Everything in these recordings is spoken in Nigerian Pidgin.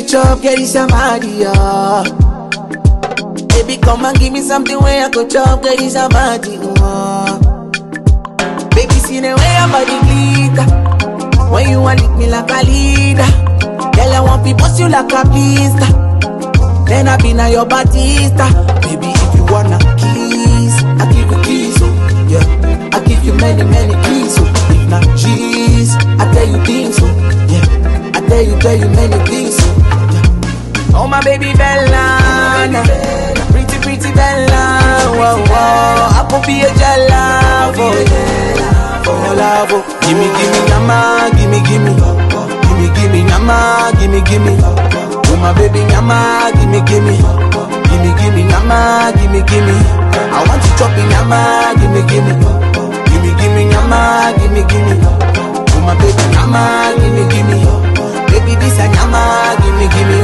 chop, get it somebody, yeah. Baby, come and give me something where I could chop, get it somebody, yeah. Baby, see the way your body glitter. When you want lick me like a leader. Girl, I want to bust you like a blister. Then I be now your Batista. Baby, if you wanna kiss, I give you kiss, oh, yeah. I give you many, many keys, oh. If not G's, I tell you things, oh, yeah. I tell you, tell you many things, oh, yeah. Oh, my baby Bella, pretty, pretty Bella, whoa, whoa. I could be a jala for you, for your love, oh. Gimme, gimme, nama, gimme, gimme, gimme, gimme, nama, gimme, gimme. Oh my baby, nama, gimme, gimme, gimme, gimme, nama, gimme, gimme. I want to chop in nama, gimme, gimme, gimme, gimme, nama, gimme, gimme. Oh my baby, nama, gimme, gimme. Baby, this a nama, gimme, gimme,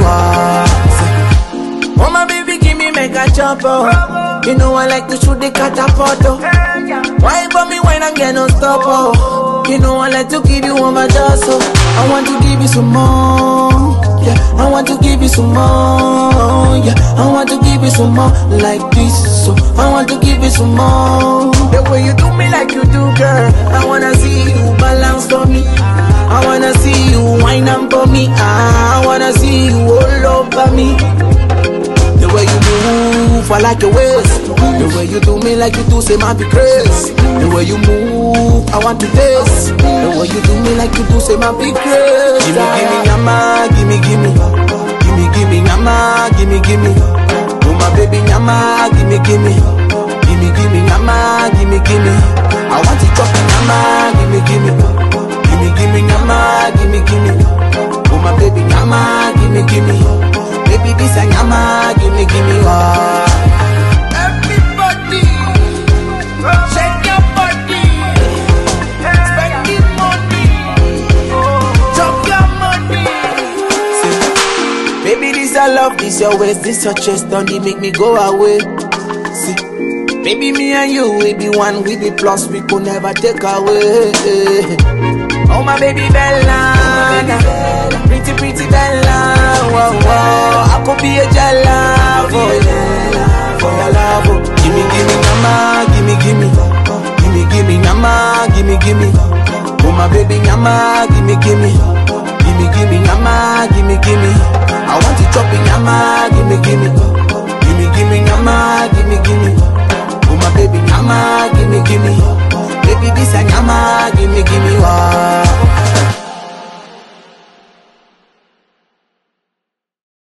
wow. Oh my baby, gimme, make a chop, oh. You know I like to shoot the catapult, oh. Why for me when I get no stop, oh. You know I like to give you all my dust, oh. I want to give you some more. Yeah, I want to give you some more. Yeah, I want to give you some more like this. So I want to give you some more. The way you do me like you do, girl. I wanna see you balance for me. I wanna see you wine up for me. I wanna see you all over me. The way you move, I like your waist. The way you do me like you do, say my be crazy. The way you move, I want to taste. The way you do me like you do, say my be crazy. Gimme, gimme, nyama, gimme, gimme, gimme, gimme, nyama, gimme, gimme. Oh my baby, nyama, gimme, gimme, gimme, gimme, nyama, gimme, gimme. I want to chop nyama, gimme, gimme, gimme, gimme, nyama, gimme, gimme. Oh my baby, nyama, gimme, gimme. Baby, this a nyama, gimme, gimme, oh. Everybody, shake your body, spending money, drop your money. See, baby, this I love, this your waist, this your chest, don't it make me go away. See, baby, me and you, we be one, we be plus, we could never take away. Oh my baby Bella, pretty pretty Bella, whoa whoa, I could be a jala for you, for your love. oh. Gimme gimme nama, gimme gimme, gimme gimme nama, gimme gimme. Oh my baby nama, gimme gimme, gimme gimme nama, gimme gimme. I want to chop in nama, gimme gimme, gimme gimme nama, gimme gimme. Oh my baby nama, gimme gimme. Baby this a nama, gimme